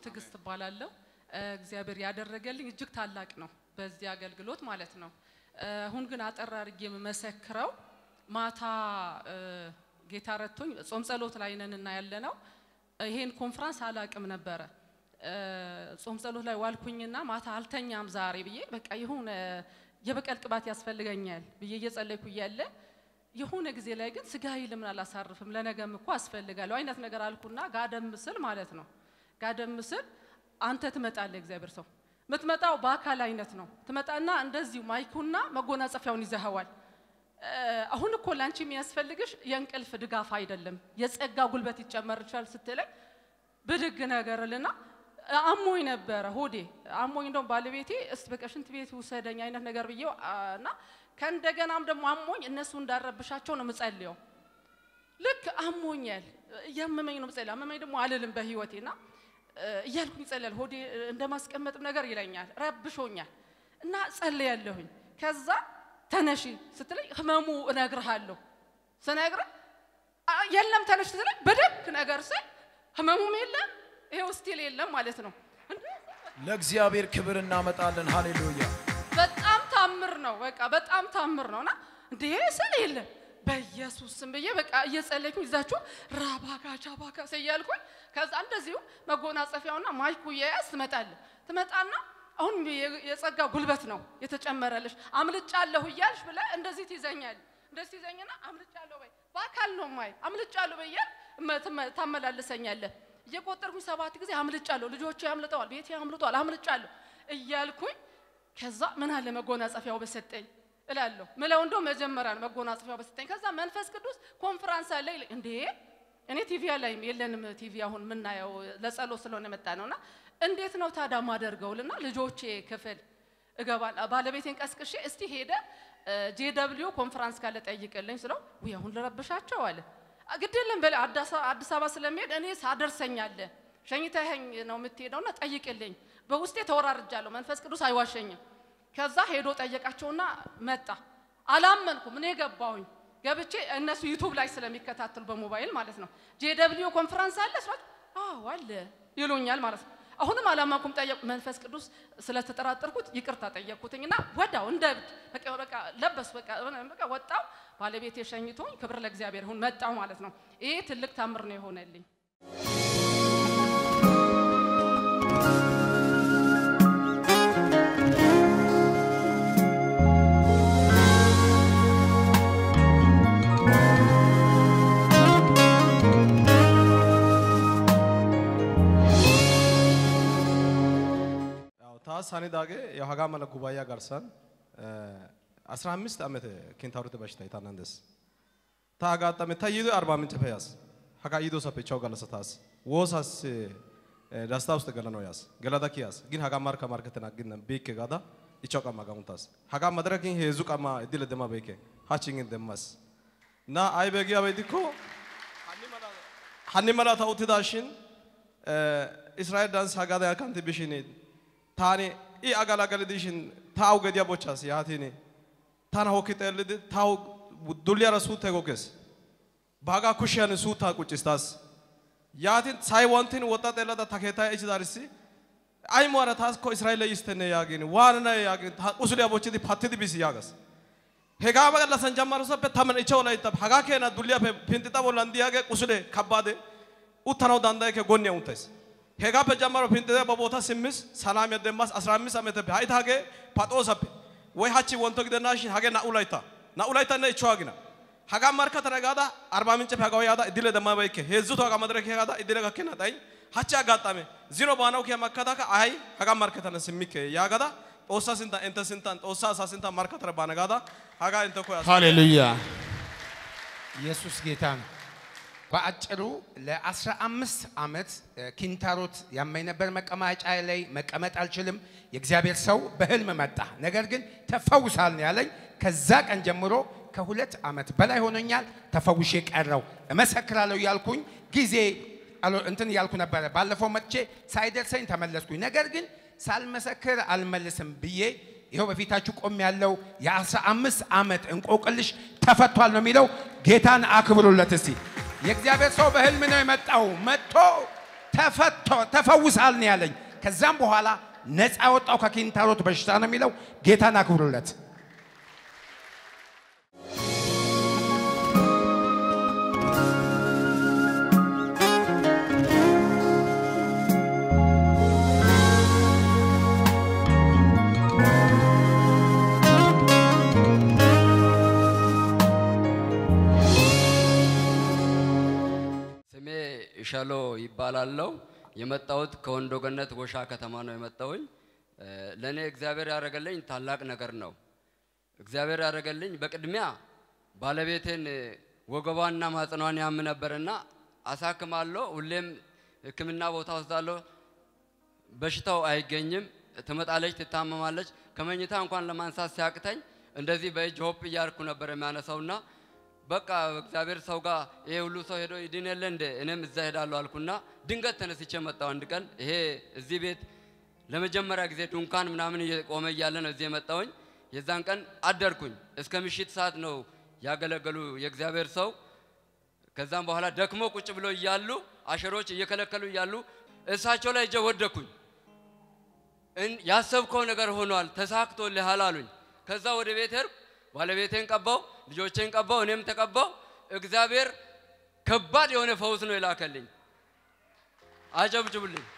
ትዕግስት እባላለሁ። እ፣ እግዚአብሔር ያደረገልኝ እጅግ ታላቅ ነው በዚህ አገልግሎት ማለት ነው። እ፣ አሁን ግን አጠር አድርጌ የምመሰክረው ማታ እ፣ ጌታ ረድቶኝ ጾም ጸሎት ላይ ነን እና ያለ ነው። ይሄን ኮንፍራንስ አላቅም ነበረ። እ፣ ጾም ጸሎት ላይ ዋልኩኝና ማታ አልተኛም ዛሬ ብዬ በቃ የሆነ የበቀል ቅባት ያስፈልገኛል ብዬ እየጸለይኩ እያለ የሆነ ጊዜ ላይ ግን ስጋዬ ለምን አላሳርፍም ለነገም እኮ አስፈልጋለሁ አይነት ነገር አልኩና ጋደም ስል ማለት ነው ጋደም ስል አንተ ትመጣለህ እግዚአብሔር ሰው የምትመጣው በአካል አይነት ነው ትመጣና እንደዚሁ ማይኩና መጎናጸፊያውን ይዘኸዋል እ፣ አሁን እኮ ላንቺ የሚያስፈልግሽ የእንቅልፍ ድጋፍ አይደለም የጸጋ ጉልበት ይጨመርሻል ስትለኝ ብድግ ነገርልና አሞኝ ነበረ ሆዴ አሞኝ እንደውም ባለቤቴ እስቲ በቃ ሽንት ቤት ውሰደኝ አይነት ነገር ብዬው አ፣ እና ከእንደገናም ደግሞ አሞኝ እነሱ እንዳረብሻቸው ነው ምጸልየው ልክ አሞኛል እያመመኝ ነው ምጸልየው አመመኝ ደግሞ አልልም በህይወቴና እ፣ እያልኩኝ ይጸልያል ሆዴ እ፣ እንደማስቀመጥም ነገር ይለኛል ረብሾኛል እና ጸልያለሁኝ ከዛ ተነሺ ስትለኝ ህመሙ እነግርሃለሁ ስነግርህ አ፣ የለም ተነሽ ስትለኝ በደግ ነገር ስል ህመሙም የለም ይሄው ስቲል የለም ማለት ነው እንዴ! ለእግዚአብሔር ክብር እናመጣለን። ሃሌሉያ። በጣም ታምር ነው። በቃ በጣም ታምር ነውና እንዴ ስል የለም በኢየሱስ ስም ብዬ በቃ እየጸለይኩኝ ይዛችሁ ራባጋቻ ባካሰ እያልኩኝ ከዛ እንደዚሁ መጎናጸፊያውና ማይኩ እየያዝ ትመጣለህ ትመጣና አሁን የ- የጸጋ ጉልበት ነው የተጨመረልሽ አምልጫለሁ እያልሽ ብለህ እንደዚህ ትይዘኛል እንደዚህ ትይዘኝና አምልጫለሁ በይ በአካል ነው ማይ አምልጫለሁ በያል ታመላልሰኛለህ እየቆጠርኩኝ ሰባት ጊዜ አምልጫለሁ ልጆቼ አምልጠዋል ቤቴ አምልጧል አምልጫለሁ እያልኩኝ ከዛ ምን አለ መጎናጸፊያው በሰጠኝ እላለሁ ምለው እንደው መጀመሪያ ነው መጎናጸፊያው በሰጠኝ ከዛ መንፈስ ቅዱስ ኮንፈራንስ አለ ይለኝ እንዴ እኔ ቲቪ ላይም የለንም ቲቪ አሁን የምናየው ለጸሎት ስለሆነ የመጣ ነውና እንዴት ነው ታዲያ ማደርገውልና ልጆቼ ክፍል እገባል ባለቤቴን ቀስቅሼ እስቲ ሄደ ጄ ደብሊው ኮንፈራንስ ካለ ጠይቅልኝ ስለው ውይ አሁን ልረብሻቸው አለ ግድ የለም በል አዲስ አበባ ስለሚሄድ እኔ ሳደርሰኛለህ ሸኝተኸኝ ነው የምትሄደውና ጠይቅልኝ በውስጤ ተወራርጃለሁ መንፈስ ቅዱስ አይዋሸኝም ከዛ ሄዶ ጠየቃቸውና መጣ አላመንኩም እኔ ገባሁኝ ገብቼ እነሱ ዩቱብ ላይ ስለሚከታተሉ በሞባይል ማለት ነው ጄ ደብሊው ኮንፈረንስ አለ ስራት አዎ አለ ይሉኛል ማለት ነው አሁንም አላመንኩም ጠየቁ መንፈስ ቅዱስ ስለተጠራጠርኩት ይቅርታ ጠየቅኩትኝና ወዳው እንደ እብድ በቃ በቃ ለበስ በቃ በቃ ወጣው ባለቤት የሸኝቶኝ ክብር ለእግዚአብሔር ይሁን መጣው ማለት ነው ይሄ ትልቅ ታምር ነው የሆነልኝ ያው ታስ ሳኒዳጌ ያው ሀጋ መለ ጉባኤ ጋርሳን 15 ዓመት ኬንታሮት በሽታ ይታናንደስ ታጋጣመ ታይዶ አርባ ምንጭ ፈያስ ሀጋ ይዶ ሰፔቻው ጋለሰ ታስ ወሳስ ዳስታ ውስጥ ገለ ነው ያስ ገላዳ ኪያስ ግን ሀጋ ማርካ ማርከተና ግን ቤክ ጋዳ ይቻው ቀማ ጋሙንታስ ሀጋ መድረክን ሄዙ ቀማ እድል ደማ ቤክ ሃቺንግን ደማስ ና አይ በጊያ በዲኮ ሀኒ መላ ታውትዳሽን እስራኤል ዳንስ ሀጋዳ ያካንቲ ቢሽኔ taani i agalagali dishin tawu gediya bochchas yaatin tana hokki xeellidi tawu dulliyara suuttay goggees baagaa kushiyan suuttaa quccis taas yaatin say wontin woxxa xeellada ta keettaa ichidaarissi ay muwaara taas ko israa'eele yisttenne yaagin waananaye yaagin ta qusuliya bochchidi pattidi bis yaagas hegaa gallassan jammarosappe tamman ichchawu laytta hagaa keena dulliyappe pinxixa bollan diyaagee qusule kabbaade uttanawu danddayekke gonniya uttays hegappe jammaro pinxide ba boota simmis salaamiya demmas 15 ameteppe ha'i hagee paxoosappe woy hachchi wonto gidennashin hagee naa''u laytta naa''u layttanne ichchawu agina hagaa markkatana gaada arba mincceppe hagaw yaada iddile demmabeykke heezzu to hagaa madireke yaada iddile gakkena xayin hachchi aggaxame zino baanaw kiya makkadaka ay hagaa markkatana simmikke yaagada xoossa sinttan intte sinttan xoossa asaa sinttan markkatana baana gaada hagaa intte koyas ሃሌሉያ ኢየሱስ ጌታ ነው። በአጭሩ ለአስራ አምስት ዓመት ኪንታሮት ያመኝ ነበር። መቀመጫ ላይ መቀመጥ አልችልም። የእግዚአብሔር ሰው በህልም መጣ። ነገር ግን ተፈውሳል ነው ያለኝ። ከዛ ቀን ጀምሮ ከሁለት ዓመት በላይ ሆኖኛል። ተፈውሼ ቀረው። እመሰክራለሁ ያልኩኝ ጊዜ አሎ- እንትን እያልኩ ነበረ። ባለፈው መጥቼ ሳይደርሰኝ ተመለስኩኝ። ነገር ግን ሳልመሰክር አልመልስም ብዬ ይኸው በፊታችሁ ቆም ያለው የአስራ አምስት ዓመት እንቆቅልሽ ተፈቷል ነው የሚለው። ጌታን አክብሩለት እስቲ። የእግዚአብሔር ሰው በህልም ነው የመጣው። መጥቶ ተፈቶ ተፈውሳል ነው ያለኝ። ከዛም በኋላ ነፃ ወጣው ከኪንታሮት በሽታ ነው የሚለው። ጌታን አክብሩለት። ስሜ እሸሎ ይባላለው። የመጣሁት ከወንዶ ገነት ጎሻ ከተማ ነው የመጣሁኝ። እ፣ ለእኔ እግዚአብሔር ያደረገልኝ ታላቅ ነገር ነው። እግዚአብሔር ያደረገልኝ በቅድሚያ ባለቤቴን እ፣ ወገቧንና ማጽኗን ያም ነበርና አሳክማለሁ። ሁሌም ሕክምና ቦታ ወስዳለሁ። በሽታው አይገኝም። ትመጣለች፣ ትታመማለች። ከመኝታ እንኳን ለማንሳት ሲያቅተኝ እንደዚህ በእጅ ሆፕ እያርኩ ነበር የሚያነሳውና በቃ እግዚአብሔር ሰው ጋር ይሄ ሁሉ ሰው ሄዶ ይድን የለ እንደ እኔም እዛ ሄዳለሁ አልኩና ድንገት ተነስቼ መጣሁ። አንድ ቀን ይሄ እዚህ ቤት ለመጀመሪያ ጊዜ ድንኳን ምናምን እየቆመ እያለ ነው እዚህ የመጣሁኝ። የዛን ቀን አደርኩኝ። እስከ ምሽት ሰዓት ነው ያገለገሉ የእግዚአብሔር ሰው። ከዛም በኋላ ደክሞ ቁጭ ብሎ እያሉ አሸሮች እየከለከሉ እያሉ እሳቸው ላይ እጄ ወደኩኝ። እን- ያሰብከው ነገር ሆኗል፣ ተሳክቶልሃል አሉኝ። ከዛ ወደ ቤት ሄድኩ። ባለቤቴን ቀባው፣ ልጆቼን ቀባው፣ እኔም ተቀባው። እግዚአብሔር ከባድ የሆነ ፈውስ ነው የላከልኝ። አጨብጭቡልኝ።